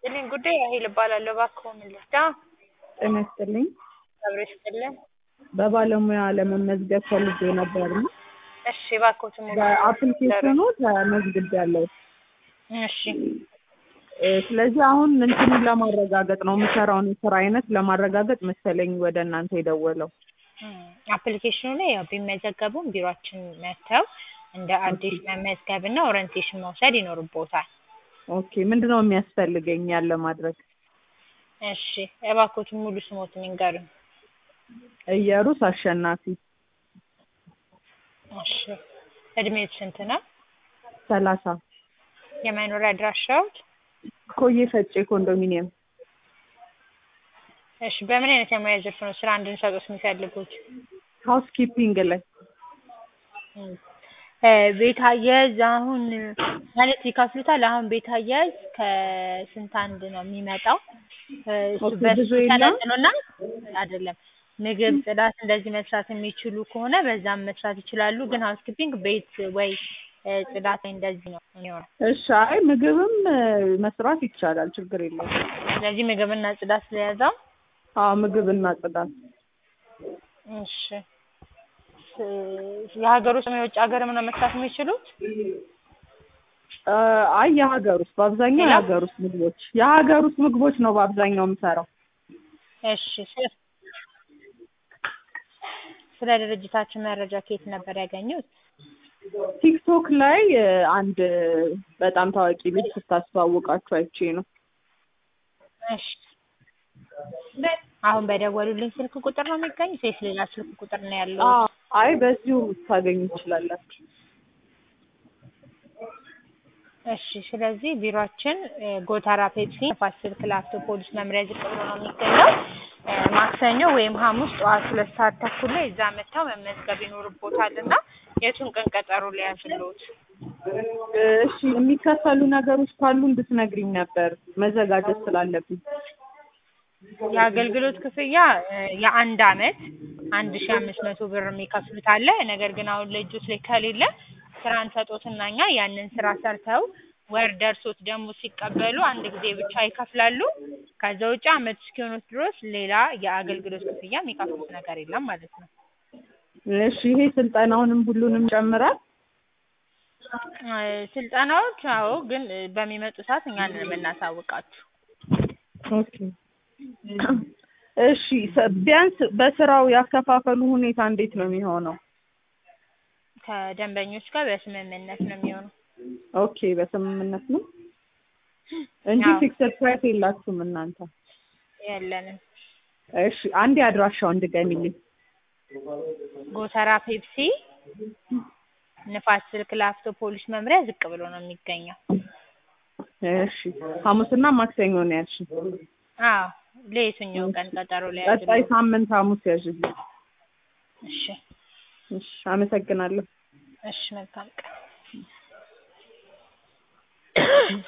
ይስጥልኝ ጉዳይ ራሔል እባላለሁ። እባክዎ ምን ልርዳ? ጤና ይስጥልኝ። አብሮ ይስጥልን። በባለሙያ ለመመዝገብ ፈልጌ ነበር እና እሺ እባክዎትን ሙሉ በአፕሊኬሽኑ ተመዝግቤያለሁ። እሺ እ ስለዚህ አሁን እንትኑን ለማረጋገጥ ነው የምሰራውን የስራ አይነት ለማረጋገጥ መሰለኝ ወደ እናንተ የደወለው። እም፣ አፕሊኬሽኑ ላይ ያው ቢመዘገቡም ቢሯችን መጥተው እንደ አዲስ መመዝገብና ኦሪንቴሽን መውሰድ ይኖርብዎታል። ኦኬ ምንድን ነው የሚያስፈልገኝ ያለ ማድረግ? እሺ እባክዎትን ሙሉ ስሞትን ይንገሩኝ። እየሩስ አሸናፊ እሺ እድሜዎት ስንት ነው? ሰላሳ የመኖሪያ አድራሻዎት? ኮዬ ፈጬ ኮንዶሚኒየም እሺ በምን አይነት የሙያ ዘርፍ ነው ስራ እንድንሰጥዎት የሚፈልጉት? ሃውስ ኪፒንግ ላይ እም፣ እ ቤት አያያዝ አሁን ማለት ይከፍሉታል። አሁን ቤት አያያዝ ከስንት አንድ ነው የሚመጣው። እ እሱ ኦኬ፣ በሱ ብዙ የለም? ተነጥሎና አይደለም ምግብ፣ ጽዳት እንደዚህ መስራት የሚችሉ ከሆነ በዛም መስራት ይችላሉ። ግን ሃውስ ኪፒንግ ቤት ወይ እ ጽዳት ላይ እንደዚህ ነው የሚሆነው። እሺ አይ ምግብም እ መስራት ይቻላል ችግር የለውም። ስለዚህ ምግብና ጽዳት ስለያዘው አዎ ምግብና ጽዳት እሺ ስ- የሀገር ውስጥ የውጭ ሀገርም ነው መስራት የሚችሉት? እ አይ የሀገር ውስጥ በአብዛኛው ሌላ? የሀገር ውስጥ ምግቦች የሀገር ውስጥ ምግቦች ነው በአብዛኛው የምሰራው። እሺ ስለ- ስለ ድርጅታችን መረጃ ከየት ነበር ያገኙት? ቲክቶክ ላይ እ አንድ እ በጣም ታዋቂ ልጅ ስታስተዋውቃችሁ አይቼ ነው። እሺ አሁን በደወሉልኝ ስልክ ቁጥር ነው የሚገኙት ወይስ ሌላ ስልክ ቁጥር ነው ያለው? አዎ አይ በዚሁ ታገኙ ትችላላችሁ። እሺ ስለዚህ ቢሮአችን እ ጎተራ ፔፕሲ ንፋስ ስልክ ላፍቶ ፖሊስ መምሪያ ዝቅ ብሎ ነው የሚገኘው። እ ማክሰኞ ወይም ሐሙስ ጠዋት ሁለት ሰዓት ተኩል ላይ እዛ መጥተው መመዝገብ ይኖርቦታል እና የቱን ቀን ቀጠሮ ሊያዝልዎት? እ እሺ የሚከፈሉ ነገሮች ካሉ እንድትነግሪኝ ነበር መዘጋጀት ስላለብኝ። የአገልግሎት ክፍያ እ የአንድ አመት አንድ ሺህ አምስት መቶ ብር የሚከፍሉት አለ። ነገር ግን አሁን ለእጆት ላይ ከሌለ ስራ እንሰጦትና እኛ ያንን ስራ ሰርተው ወር ደርሶት ደግሞ ሲቀበሉ አንድ ጊዜ ብቻ ይከፍላሉ። ከዛ ውጭ አመት እስኪሆኑት ድረስ ሌላ የአገልግሎት ክፍያ የሚከፍሉት ነገር የለም ማለት ነው። እሺ ይሄ ስልጠናውንም ሁሉንም ይጨምራል? እ ስልጠናዎች አዎ፣ ግን እ በሚመጡ ሰዓት እኛ ነን የምናሳውቃችሁ። ኦኬ እሺ ሰ- ቢያንስ በስራው ያከፋፈሉ ሁኔታ እንዴት ነው የሚሆነው? ከደንበኞች ጋር በስምምነት ነው የሚሆነው። ኦኬ በስምምነት ነው እንጂ አዎ። ፊክስድ ፕራይስ የላችሁም እናንተ? የለንም። እሺ አንዴ አድራሻውን ድገሚልኝ። ጎተራ ፔፕሲ ንፋስ ስልክ ላፍቶ ፖሊስ መምሪያ ዝቅ ብሎ ነው የሚገኘው። እሺ ሐሙስና ማክሰኞ ነው ያልሽኝ? አዎ ለየትኛው ቀን ቀጠሮ ላይ ቀጣይ ሳምንት ሐሙስ ያዥልኝ። እሺ እሺ አመሰግናለሁ። እሺ መልካም ቀን